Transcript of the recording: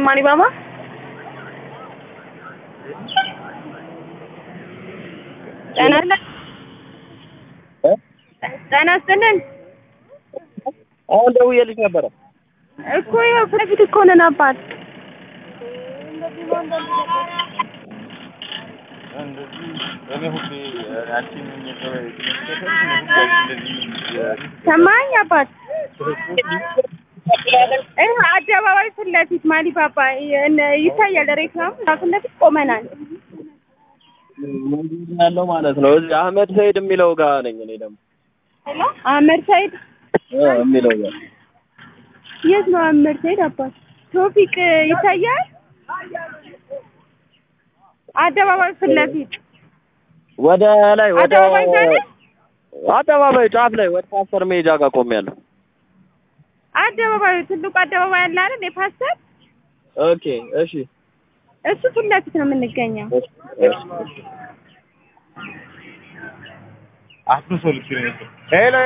ማኒ ባባ ጤና ይስጥልን። ጤና ይስጥልን አሁን ደውዬልሽ ነበረ። እኮ ይኸው ፊት ለፊት እኮ ነን አባት። ሰማኝ አባት። ይኸው አደባባይ ፊት ለፊት ማሊ ባባ እነ- ይታያል። ሬክላም ፊት ለፊት ቆመናል። ያለው ማለት ነው። እዚህ አህመድ ሰይድ የሚለው ጋር ነኝ እኔ ደግሞ አህመድ ሰይድ እ የሚለው ጋር የት ነው አህመድ ሰይድ አባት? ቶፊቅ ይታያል። አደባባይ ፊት ለፊት ወደ ላይ ወደ አደባባይ ጋር ነህ? አደባባይ ጫፍ ላይ ወደ ፓስተር ሜጃ ጋር ቆሜያለሁ። አደባባዩ ትልቁ አደባባይ አለ አይደል? የፓስተር ኦኬ እሺ እሱ ፊት ለፊት ነው የምንገኘው። እሺ እሺ አፍርሶ ልክ ነው። ሄሎ